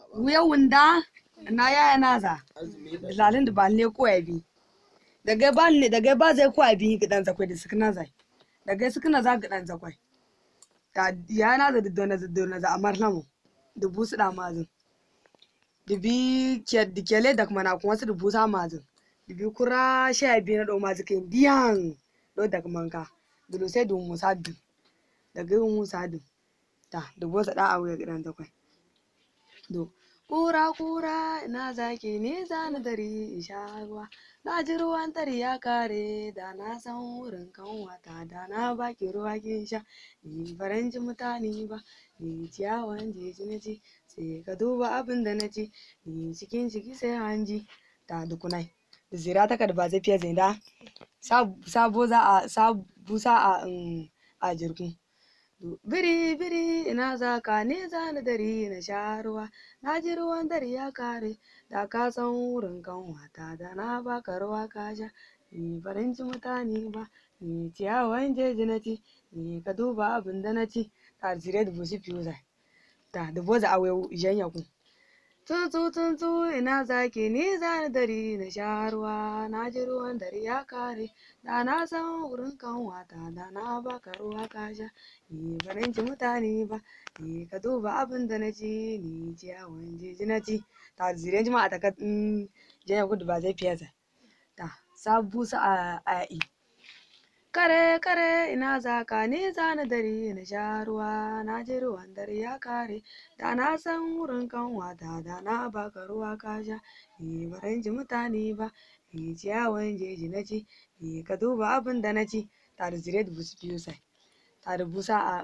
wuya wunda na yaya naza lalin da ba ne ko ya bi daga ba ne daga ba zai ko ya bi gidan zakwai da sukuna zai daga sukuna za gidan zakwai ta ya na da dona da dona za amar lamu da busu da mazin da bi ke da kele da kuma na kuma su da busa mazin da bi kura sha biyu na dau mazu kai diyan do da kuma ka da sai da musa din daga yin musa din ta da bosa da a wuya gidan zakwai do kura kura ina zaki ne zani dari in sha ruwa na ji ruwan tari ya kare da na san wurin kanwata da na baki ruwa kin sha ni faran ji mutane ba ni ciyawan jeji na ci sai ka duba abin da na ci ni cikin ciki sai hanji ta dukunai da zira ta ba zai fiye zai da sabo za a sabu sa a a jirgin biri biri ina za ka ne za ni dari na sha ruwa na ji ruwan dari ya kare da ka san wurin kanwata da na baka ruwa ka sha ni farin ci mutane ba ni ciyawan jeji na ci ni ka duba abin da na ci ta zire da bushi fiye zai ta da boza a wayo janya ku tuntun tuntun ina zaki ni za ni dari na sha ruwa na ji ruwan dari ya kare da na san wurin kanwata da na baka ruwa ka sha ni farin ci mutane ba ni ka duba abin da na ci ni ciyawan jeji na ci ta zire jima'a ta ka janya gudu ba zai fiye zai ta sabu sa a ai kare kare ina za ka ni za ni dari na sha ruwa na ji ruwan dare ya kare da na san wurin kanwata da na baka ruwa ka sha ni baran ji mutane ba ni ciyawan jeji na ci ni ka duba abin da na ci ta da zire da busu biyu sai ta da busa a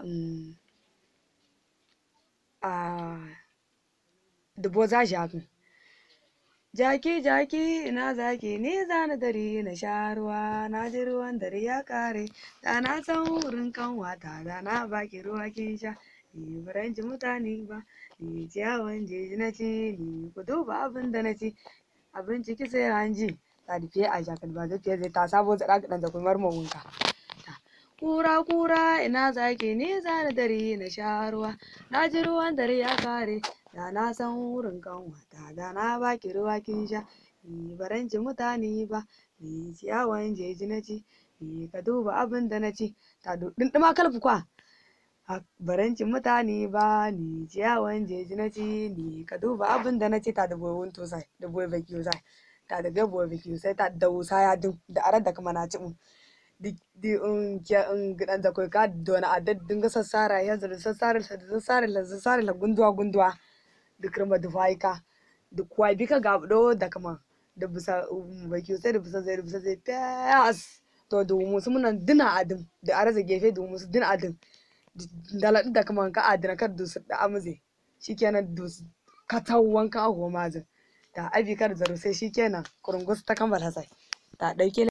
a dubo za shi hakan Jaki jaki ina zaki ni zani dari na sha ruwa na ji ruwan dare ya kare da na san wurin kanwata da na baki ruwa kin sha ni baran ji mutane ba ni ciyawan jeji na ci ni ku duba abin da na ci abin ciki sai hanji ta da fiye a jakar ba zai fiye zai ta sabo zaɗa ga ɗan da kuma mawunka kura kura ina zaki ni zani dari na sha ruwa na ji ruwan dare ya kare da na san wurin kanwata da na baki ruwa kin sha ni baran ci mutane ba ni ciyawan jeji na ci ni ka duba abin da na ci ta dindima kalfi kwa baran ci mutane ba ni ciyawan jeji na ci ni ka duba abin da na ci ta da boye wunto sai da boye baki sai ta da ga boye baki sai ta da wusa ya dun da arar da kuma na ci mun di un ke un gidan da kai ka dona a dinga sassara yanzu da sassara da sassara da sassara da gunduwa gunduwa da kirma da faika da kuwa bi ka gabdo da kama da bisa baki sai da bisa zai da bisa zai fas to da musu muna dina adin da araza gefe da musu dina adin da laɗin da kama ka adina kar da su da amuze shikenan da katau wanka a goma zin da abi kar zaro sai shikenan kurungus ta kammala sai ta ɗauke